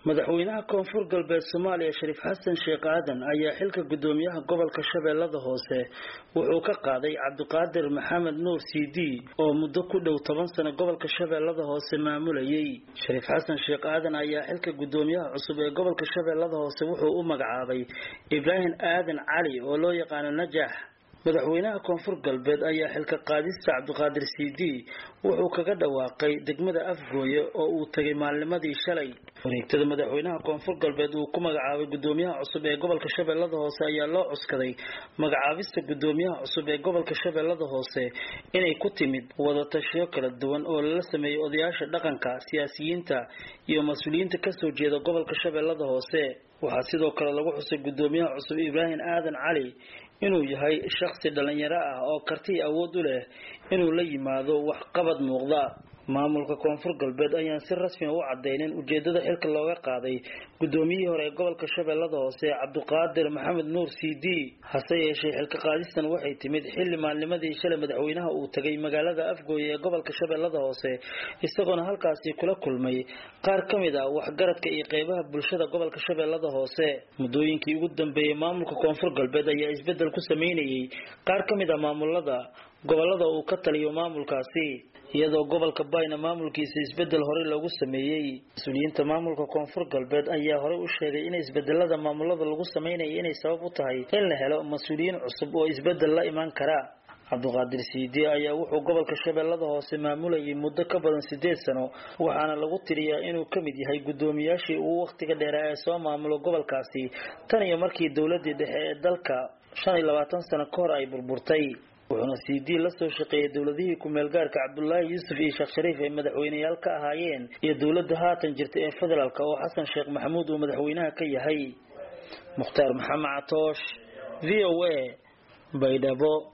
madaxweynaha koonfur galbeed soomaaliya shariif xasan sheekh aadan ayaa xilka gudoomiyaha gobolka shabeellada hoose wuxuu ka qaaday cabdiqaadir maxamed nuur c d oo muddo ku dhow toban sano gobolka shabeellada hoose maamulayay shariif xasan sheekh aadan ayaa xilka gudoomiyaha cusub ee gobolka shabeellada hoose wuxuu u magacaabay ibraahim aadan cali oo loo yaqaano najax madaxweynaha koonfur galbeed ayaa xilka qaadista cabdiqaadir c d wuxuu kaga dhawaaqay degmada afgooye oo uu tegay maalnimadii shalay wareegtada madaxweynaha koonfur galbeed uu ku magacaabay gudoomiyaha cusub ee gobolka shabeellada hoose ayaa loo cuskaday magacaabista gudoomiyaha cusub ee gobolka shabeellada hoose inay ku timid wadatashiyo kala duwan oo lala sameeyey odayaasha dhaqanka siyaasiyiinta iyo mas-uuliyiinta kasoo jeeda gobolka shabeellada hoose waxaa sidoo kale lagu xusay gudoomiyaha cusub ibraahim aadan cali inuu yahay shakhsi dhalinyaro ah oo kartii awood u leh inuu la yimaado waxqabad muuqda maamulka koonfur galbeed ayaan si rasmi u cadaynin ujeedada xilka looga qaaday gudoomiyihii hore ee gobolka shabeellada hoose cabdiqaadir maxamed nuur c d hase yeeshee xilka qaadistan waxay timid xilli maalnimadii shalay madaxweynaha uu tegay magaalada afgooye ee gobolka shabeellada hoose isagoona halkaasi kula kulmay qaar ka mid ah waxgaradka iyo qeybaha bulshada gobolka shabeellada hoose muddooyinkii ugu dambeeyey maamulka koonfur galbeed ayaa isbedel ku sameynayay qaar ka mid ah maamulada gobolada uu ka taliyo maamulkaasi iyadoo gobolka bayna maamulkiisa isbedel horey loogu sameeyey mas-uuliyiinta maamulka koonfur galbeed ayaa horey u sheegay in isbedelada maamulada lagu sameynaya inay sabab u tahay in la helo mas-uuliyiin cusub oo isbedel la imaan kara cabdiqaadir siidi ayaa wuxuu gobolka shabeellada hoose maamulayay muddo ka badan sideed sano waxaana lagu tiriyaa inuu ka mid yahay guddoomiyaashii uu wakhtiga dheeraa ee soo maamulo gobolkaasi tan iyo markii dowladii dhexe ee dalka shan iyo labaatan sano ka hor ay burburtay wuxuuna c d la soo shaqeeyay dowladihii ku-meelgaarka cabdulaahi yuusuf iyo sheekh shariif ay madaxweyneyaal ka ahaayeen iyo dowladda haatan jirta ee federaalk oo xasan sheekh maxamuud uu madaxweynaha ka yahay mukhtaar maxamed catoosh v o a baydhabo